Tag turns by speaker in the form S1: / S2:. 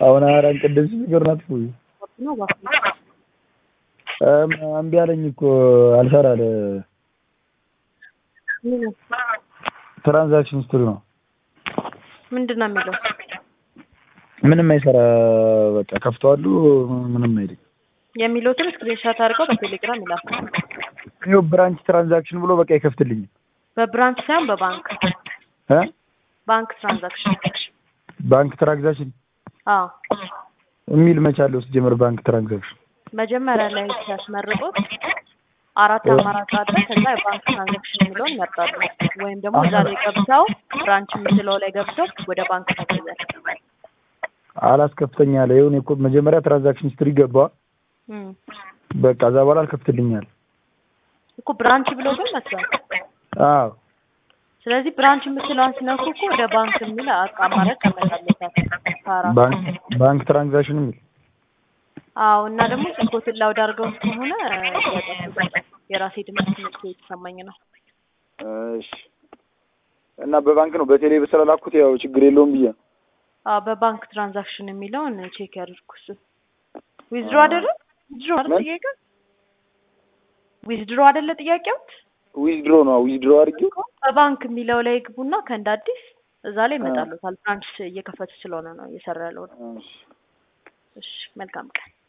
S1: አሁን አራን ቅድም ስፒከር ናት እኮ
S2: ነው እባክህ።
S1: እም እምቢ አለኝ እኮ አልሰራ አለ።
S2: ምን
S1: ትራንዛክሽን ሂስትሪ ነው
S2: ምንድን ነው የሚለው?
S1: ምንም አይሰራ። በቃ ከፍተዋለሁ ምንም አይልኝ።
S2: የሚሉትን ስክሪንሾት አድርገው በቴሌግራም ይላኩ።
S1: ይኸው ብራንች ትራንዛክሽን ብሎ በቃ አይከፍትልኝም
S2: በብራንች ሳይሆን በባንክ
S1: እ
S2: ባንክ ትራንዛክሽን።
S1: ባንክ ትራንዛክሽን
S2: አዎ
S1: የሚል መቻለሁ ሲጀምር ባንክ ትራንዛክሽን
S2: መጀመሪያ ላይ ሲያስመርጡት አራት አማራጭ አለ። ከዛ የባንክ ትራንዛክሽን የሚለውን ይመርጣሉ። ወይም ደግሞ እዛ ላይ ገብተው ብራንች የምትለው ላይ ገብተው ወደ ባንክ ተገዛል።
S1: አላስከፍተኛ አለ። ይሁን እኮ መጀመሪያ ትራንዛክሽን ሂስትሪ ገባ። በቃ እዛ በኋላ አልከፍትልኛል።
S2: እኮ ብራንች ብሎ ግን መስሏል።
S1: አዎ
S2: ስለዚህ ብራንች የምትለዋን ሲነኩ እኮ ወደ ባንክ የሚል አቅ- አማራጭ ያመጣለታል ከአራቱ።
S1: ባንክ ባንክ ትራንዛክሽን የሚል
S2: አዎ እና ደግሞ ስልኮትን ላውድ አድርገው ከሆነ ያጠፉታል። የራሴ ድምፅ ስሜት የተሰማኝ ነው።
S1: እሺ እና በባንክ ነው በቴሌ ስለላኩት ያው ችግር የለውም ብዬ
S2: አዎ በባንክ ትራንዛክሽን የሚለውን ቼክ ያድርጉ። እሱ ዊዝድሮ አይደለ ዊዝድሮ አይደለ
S1: ምን?
S2: ጥያቄው ዊዝድሮ አይደለ ጥያቄው
S1: ዊዝድሮ ነው ዊዝድሮ አድርጌው
S2: በባንክ የሚለው ላይ ግቡና ከእንደ አዲስ እዛ ላይ ይመጣሉታል። ብራንች እየከፈቱ ስለሆነ ነው እየሰራ ያለው ነው።
S1: እሺ
S2: እሺ መልካም ቀን።